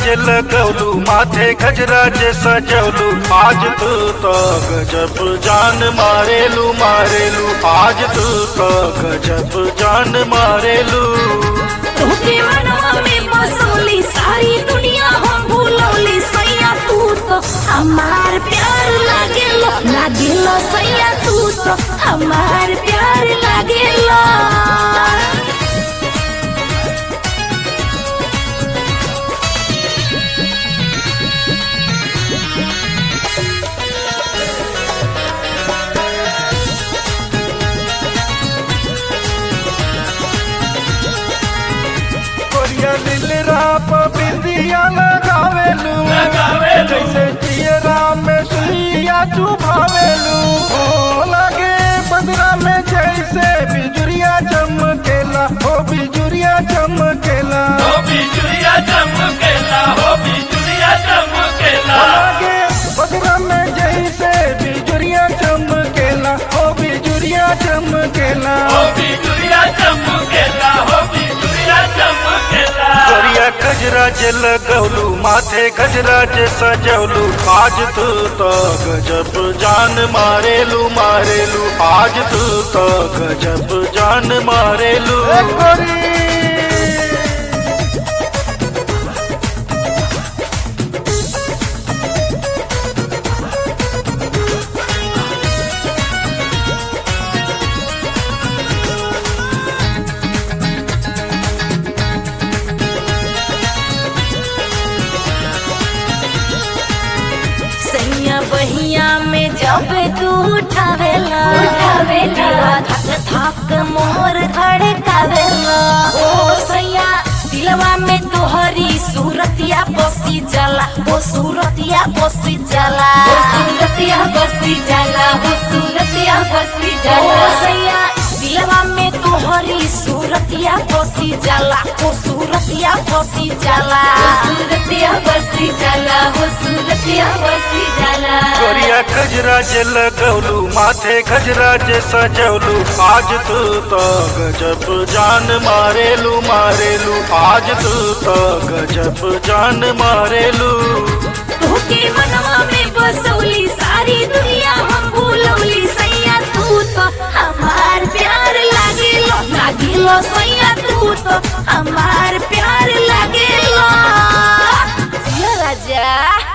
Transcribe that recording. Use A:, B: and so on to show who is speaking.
A: जे लगौलू माथे गजरा जे सजौलू आज तू तो गजब जान मारेलू मारेलू आज तू तो गजब जान मारेलू
B: तोके मनवा में बसौली सारी दुनिया हम भूलौली सैया तू तो हमार प्यार लागेलो लागेलो सैया तू तो हमार प्यार लागेलो
A: कोरिया नीलरा प बिंदिया लगावेलू जैसे जियरा में सुइया चुभावेलू हो लागे बदरा में जैसे बिजुरिया चमकेला हो बिजुरिया चमकेला
C: हो बिजुरिया चमकेला हो बिजुरिया चमकेला
A: लागे बदरा में जैसे बिजुरिया चमकेला हो बिजुरिया चमकेला
C: हो बिजुरिया चमकेला हो बिजुरिया चमकेला
A: कोरिया गजरा जे लगौलू माथे गजरा जे सजौलू आज तू तो गजब जान मारेलू मारेलू आज तू तो गजब जान मारेलू
B: सैया बहिया में जब तू उठावेला उठावेला धक धक मोर धड़कावेला ओ सैया दिलवा में तोहरी सूरतिया बसी जाला ओ सूरतिया बसी जाला ओ सूरतिया बसी जाला ओ सूरतिया बसी जाला ओ सैया दिलवा में तोहरी सूरतिया बसी जाला ओ सूरतिया बसी जाला ओ सूरतिया बसी जाला ओ सूरतिया बसी जाला
A: कोरिया गजरा जे लगौलू माथे गजरा जे सजौलू आज तू तो गजब जान मारेलू मारेलू आज तू तो गजब जान मारेलू
B: तोके मनवा में बसौली सारी दुनिया हम भूलौली सैया तू तो हमार प्यार लागेलो लागेलो सैया तू तो हमार